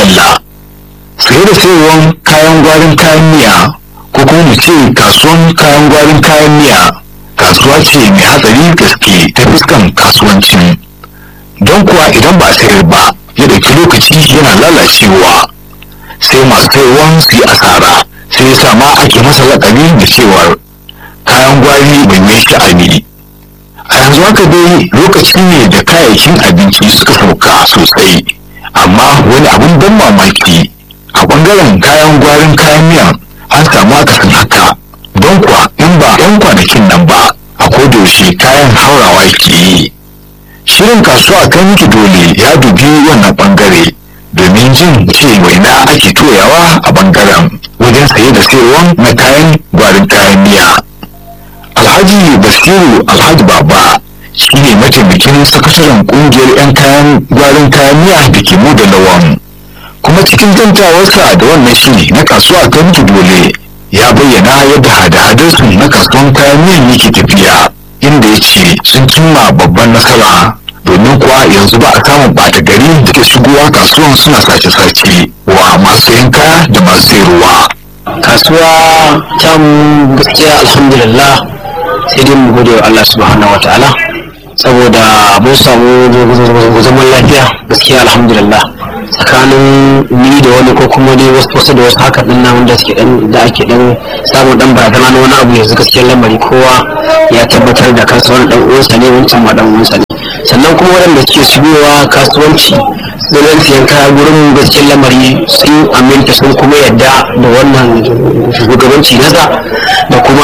dalla-dalla saye da sayarwar kayan gwarin kayan miya ko kuma mu ce kasuwan kayan gwarin kayan miya kasuwa ce mai hatsari gaske ta fuskan kasuwancin don kuwa idan ba a sayar ba ya dauki lokaci yana lalacewa sai masu sayarwan su yi asara sai ya sa ma ake masa lakabi da cewar kayan gwari mai mai sha'ani a yanzu haka dai lokaci ne da kayayyakin abinci suka sauka sosai amma wani abin ban mamaki a bangaren kayan gwarin kayan miyan an samu akasin haka don kuwa in ba yan kwanakin nan ba a kodayaushe kayan haurawa ke yi shirin kasuwa kan miki dole ya dubi wannan bangare domin jin ce waina ake toyawa a bangaren wajen saye da sayarwa na kayan gwarin kayan miya alhaji basiru alhaji baba shi ne mataimakin sakataren kungiyar 'yan kayan gwarin kayan miya da ke mu da lawan kuma cikin zantawarsa da wannan shiri na kasuwa ta miki dole ya bayyana yadda hada-hadarsu na kasuwan kayan miyan yake tafiya inda ya ce sun cimma babban nasara domin kuwa yanzu ba a samun ɓata gari da ke shigowa kasuwan suna sace-sace wa masu sayan kaya da masu sayarwa kasuwa ta mu gaskiya alhamdulillah sai dai mu gode wa Allah subhanahu wataala saboda mun samu zaman lafiya gaskiya alhamdulillah tsakanin ni da wani ko kuma dai wasu wasu da wasu haka din nan da suke dan da ake dan samun dan barazana na wani abu yanzu gaskiyar lamari kowa ya tabbatar da kansa wani dan uwansa ne wancan ma dan uwansa ne sannan kuma waɗanda suke shigowa kasuwanci don siyan kaya gurin gaskiyar lamari sun aminta sun kuma yadda da wannan shugabanci nasa da kuma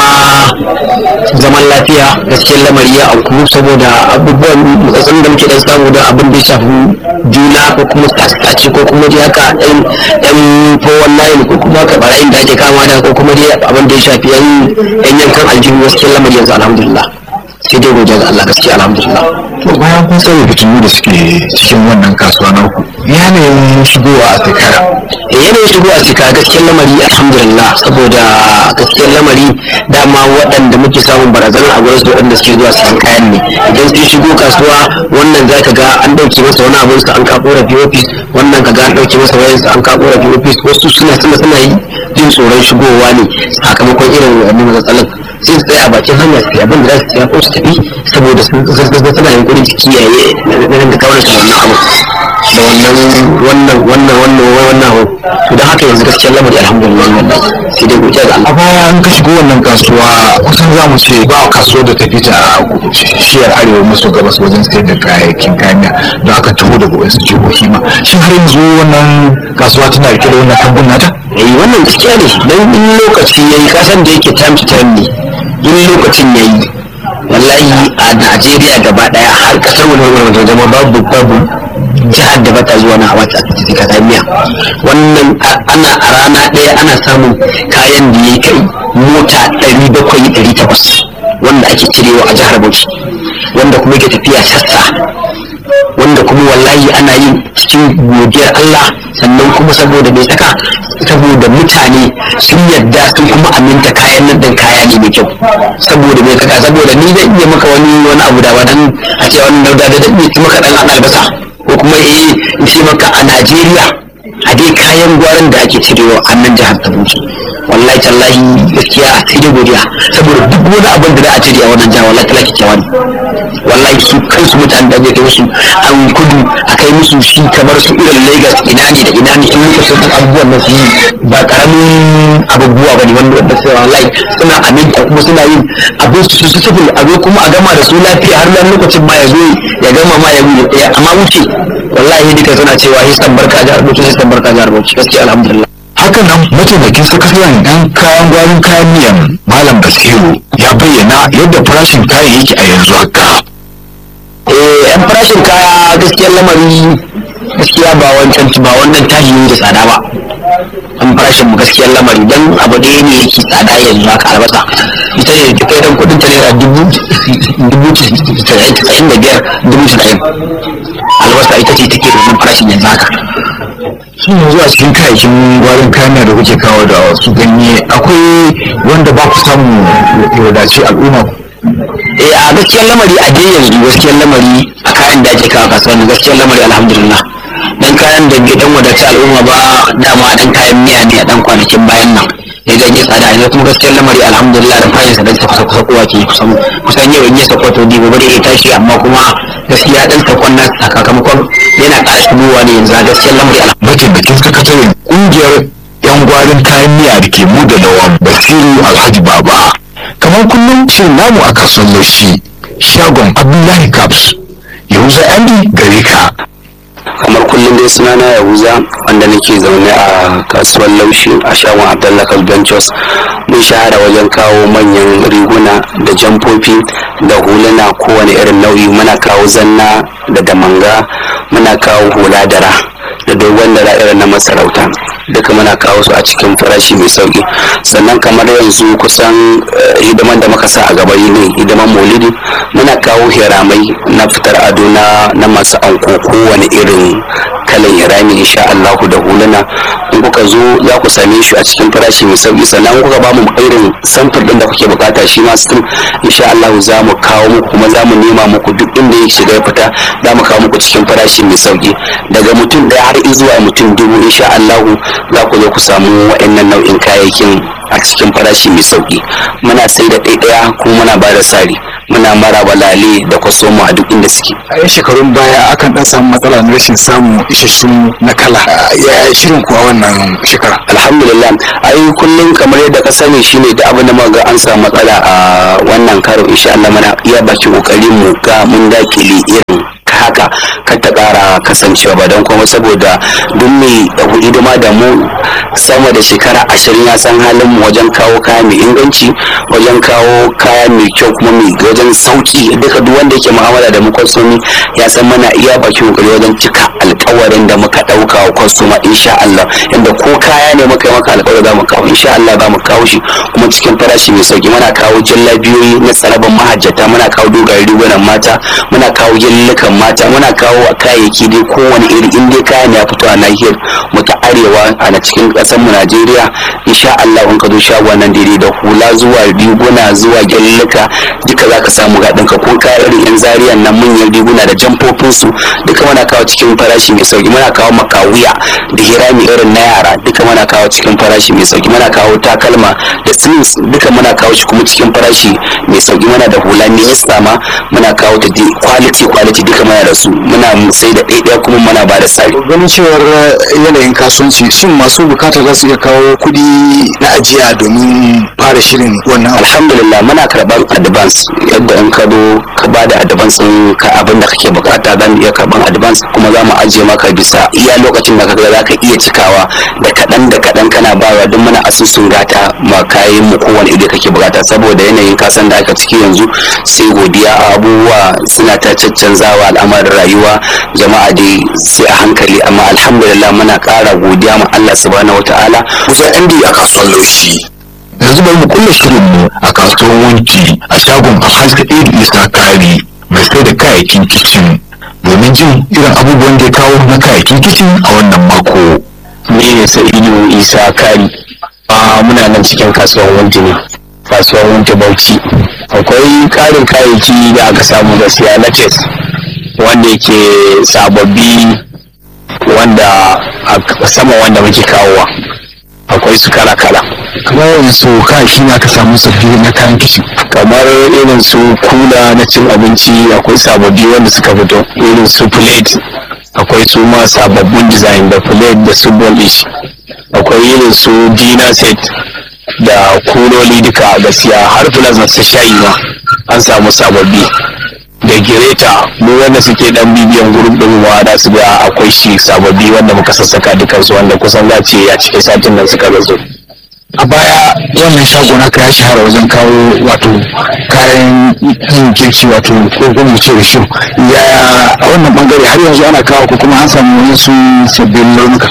zaman lafiya gaskiyar lamari ya auku saboda abubuwan matsatsin da muke dan samu da abin da ya shafi juna ko kuma tace ko kuma dai haka yan yan fowon layin ko kuma haka barayin da ake kama da ko kuma dai abin da ya shafi yan yankan aljihu gaskiyar lamari yanzu alhamdulillah sai dai godiya ga Allah gaskiya alhamdulillah to bayan kun sani fitinu da suke cikin wannan kasuwa na ku yanayin shigowa a shekara eh yanayin shigo a cika gaskiyar lamari alhamdulillah saboda gaskiyar lamari dama waɗanda muke samun barazana a gurin su waɗanda suke zuwa siyan kayan ne idan sun shigo kasuwa wannan za ka ga an ɗauke masa wani abin sa an ka korafi ofis wannan ka ga an ɗauke masa wayan sa an ka korafi ofis wasu suna suna suna yi jin tsoron shigowa ne sakamakon irin wannan matsalan sai su tsaya a bakin hanya su abin da za su tsaya ko su tafi saboda sun zazzaza suna yunkurin su kiyaye na da kawar su wannan abu da wannan wannan wannan wannan wannan abu to don haka yanzu gaskiyar lamari alhamdulillah wannan sai dai godiya ga Allah a baya an ka shigo wannan kasuwa kusan za mu ce ba kasuwar da ta fita a shiyar arewa maso gabas wajen sayar da kayayyakin kayan miya don aka taho daga wasu jihohi ma shin har yanzu wannan kasuwa tana rike da wannan kambun nata eh wannan gaskiya ne dan in lokaci yayi kasan da yake time to time ne in lokacin yayi wallahi a Najeriya gaba daya har kasar wani wani zama babu babu jihar da bata zuwa na wata ta kasa miya wannan ana a rana daya ana samun kayan da ya kai mota 700-800 wanda ake cirewa a jihar Bauchi wanda kuma yake tafiya sassa wanda kuma wallahi ana yin cikin godiyar Allah sannan kuma saboda bai saka saboda mutane sun yadda sun kuma aminta kayan nan din kaya ne mai kyau saboda bai saka saboda ni zan iya maka wani wani abu da wadan a ce wani dauda da zan iya maka dan albasa ko kuma eh in ce maka a Najeriya a dai kayan gwaran da ake cirewa a nan jihar ta Bauchi wallahi tallahi gaskiya sai dai godiya saboda duk wani abin da za a cire a wannan jihar wallahi talaki kyawa ne wallahi su kansu mutane da ake kai musu an kudu a kai musu shi kamar su irin Lagos ina ne da ina ne in lokacin da abubuwan nan su yi ba karamin abubuwa bane wanda wanda sai wallahi suna aminta kuma suna yin abin su su tafi a zo kuma a gama da su lafiya har nan lokacin ma ya zo ya gama ma ya wuce amma wuce wallahi duka suna cewa hisan barka jihar Bauchi hisan barka jihar Bauchi gaskiya alhamdulillah haka nan mataimakin sakataren yan kayan gwarin kayan miyan malam basiru ya bayyana yadda farashin kayan yake a yanzu haka eh yan farashin kaya gaskiyar lamari gaskiya ba wancan ba wannan tashi da tsada ba an farashin mu gaskiyar lamari dan abu ɗaya ne yake tsada yanzu haka albasa ita ne ta kai dan kudin ta naira dubu dubu casa'in da biyar dubu casa'in albasa ita ce take da wannan farashin yanzu haka shi yanzu a cikin kayayyakin gwarin kayan miya da kuke kawo da wasu ganye akwai wanda ba ku samu ya wadace al'umma eh a gaskiyar lamari a dai yanzu gaskiyar lamari a kayan da ake kawo kasuwanni gaskiyar lamari alhamdulillah dan kaya kayan da bai dan wadaci al'umma ba dama dan kayan miya ne a dan kwanakin bayan nan ya ga ya tsada yanzu kuma gaskiyar lamari alhamdulillah da fayin sa dan kusa kusa kowa ke kusan kusan yau in ya sako to digo bare ya tashi amma kuma gaskiya dan sakon nan sakamakon yana ƙara shigowa ne yanzu gaskiyar lamari mataimakin sakataren kungiyar yan gwarin kayan miya da ke mu da lawan basiru alhaji baba kamar kullum shirin namu a kasuwar laushi shagon abdullahi caps yahuza andy gare ka kamar kullum dai suna na yahuza wanda nake zaune a kasuwar laushi a shagon abdullahi ventures mun shahara wajen kawo manyan riguna da jamfofi da huluna kowane irin nau'i muna kawo zanna da damanga muna kawo hula dara da dogon dara irin na masarauta duka muna kawo su a cikin farashi mai sauki sannan kamar yanzu kusan eh, hidiman da muka sa a gaba ne hidiman maulidi muna kawo hiramai na fitar ado na na masu anko kowane irin kalan hirami insha Allahu da huluna in kuka zo za ku same shi a cikin farashi mai sauki sannan in kuka ba mu irin samfur din da kuke bukata shi ma still insha Allahu za mu kawo muku kuma za mu nema muku duk inda ya shiga ya fita za mu kawo muku cikin farashi mai sauki daga mutum ɗaya har zuwa mutum dubu insha Allahu za ku zo ku samu wa'annan nau'in kayayyakin a cikin farashi mai sauki muna sai da ɗaiɗaya kuma muna ba da sari muna mara balale da kwasomo a duk inda suke a yan shekarun baya akan dan samu matsala na rashin samun isassun na kala ya shirin kuwa wannan shekara alhamdulillah ai kullum kamar yadda ka sani shine da abin da muka ga an samu matsala a wannan karo insha Allah muna iya baki kokarin mu ga mun dakile irin haka kar ta kara kasancewa ba don kuma saboda duk mai hidima da mu sama da shekara ashirin ya san halin mu wajen kawo kaya mai inganci wajen kawo kaya mai kyau kuma mai wajen sauki duka duk wanda yake mu'amala da mu kwastomi ya san mana iya baki kokari wajen cika alkawarin da muka dauka wa kwastoma insha Allah inda ko kaya ne muka yi maka alkawari za mu kawo insha Allah za mu kawo shi kuma cikin farashi mai sauki muna kawo jallabiyoyi na tsaraban mahajjata muna kawo dogayen rigunan mata muna kawo gyallukan mata muna kawo kayayyaki dai kowane iri in dai kayan ya fito a nahiyar mu ta arewa a na cikin kasar mu Najeriya insha Allah in ka zo shagon nan daidai da hula zuwa riguna zuwa gyalluka duka zaka samu ga ɗinka ko kayan irin yan zariyan nan manyan riguna da jamfofin su duka muna kawo cikin farashi mai sauki muna kawo makawuya da hirami irin na yara duka muna kawo cikin farashi mai sauki muna kawo takalma da slings duka muna kawo shi kuma cikin farashi mai sauki muna da hula ne ma muna kawo ta dai quality quality duka muna da su muna sai da ɗaiɗaya kuma muna ba da sari ganin cewar yanayin kasuwanci shin masu bukata za su iya kawo kuɗi na ajiya domin fara shirin wannan abu alhamdulillah muna karɓar advance yadda in ka zo ka ba da advance ɗin ka abin da kake bukata za mu iya karɓar advance kuma za mu ajiye maka bisa iya lokacin da kaga za ka iya cikawa da kaɗan da kaɗan kana bawa duk muna asusun gata ma kayan mu kowane iri kake bukata saboda yanayin kasan da aka ciki yanzu sai godiya abubuwa suna ta caccanzawa al'amarin rayuwa jama'a dai sai a hankali amma alhamdulillah muna ƙara godiya ma Allah subhanahu wataala kusa andy a kasuwar laushi yanzu bari mu kulle shirinmu a kasuwar wanki a shagon alhaji iri isa kari mai sai da kayayyakin kicin domin jin irin abubuwan da ya kawo na kayayyakin kicin a wannan mako ni ne sa'idu isa kari a muna nan cikin kasuwar wanti ne kasuwar wanti bauchi akwai karin kayayyaki da aka samu gaskiya na tes wanda yake sababbi wanda a sama wanda muke kawowa akwai su kala kala kamar yanzu kayayyaki na aka samu sabbi na kayan kicin kamar irin su kula na cin abinci akwai sababbi wanda suka fito irin su plate akwai su ma sababbin design da plate da su dish akwai irin su dinner set da kuloli duka a gaskiya har plasma su shayi ma an samu sababbi da gireta mu wanda suke dan bibiyan gurin din ma da su ga akwai shi sababbi wanda muka sassaka dukansu wanda kusan za ce a cikin satin nan suka zo a baya wannan shago naka ya shahara wajen kawo wato kayan yin girki wato ko kuma mu ce risho ya a wannan bangare har yanzu ana kawo ko kuma an samu wasu sabbin launuka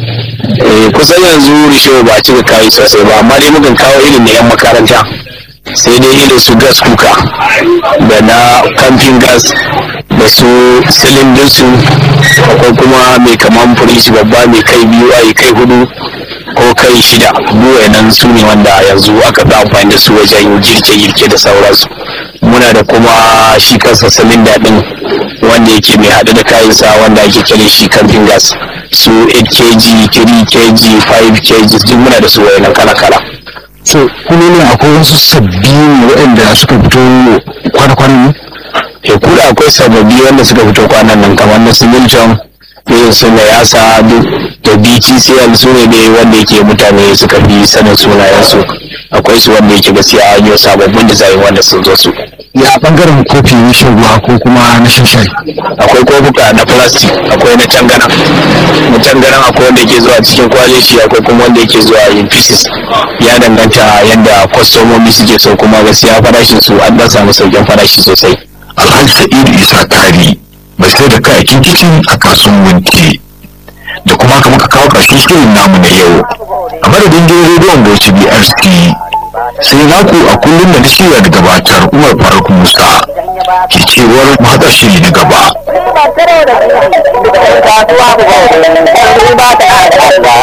eh kusan yanzu risho ba a cika kayi sosai ba amma dai mukan kawo irin na yan makaranta sai dai irin su gas kuka da na camping gas da su silindinsu akwai kuma mai kaman firish babba mai kai biyu a kai hudu ko kai shida duwa nan su ne wanda yanzu aka fi amfani da su wajen girke-girke da sauransu muna da kuma shi kansa silinda din wanda yake mai haɗu da kayansa wanda ake kire shi camping gas su 8 kg 3 kg 5 kg duk muna da su wayannan kala kala so kulolin akwai wasu sabbi ne waɗanda suka fito kwana-kwanan ne ya kula akwai sababbi wanda suka fito kwanan nan kamar na similton irin su na yasa duk da btcl su ne dai wanda yake mutane suka fi sanin sunayensu akwai su wanda yake gaskiya an yi sababbin da zai wanda sun zo su ya bangaren kofi na shan ruwa ko kuma na shan shayi akwai kofuka na plastic akwai na cangana na canganan akwai wanda yake zuwa cikin kwalishi akwai kuma wanda yake zuwa in pieces ya danganta yadda kwastomomi suke so kuma gaskiya farashin su an dan samu sauƙin farashi sosai alhaji sa'idu isa kari mai sai da kayakin kicin a kasuwan wunti da kuma haka muka kawo ƙarshen shirin namu na yau a madadin gidan rediyon bauchi brc sai naku a kullum da na shirya da gabatar umar faruk musa ke cewar mu haɗa shiri na gaba ba tare da kasuwa ba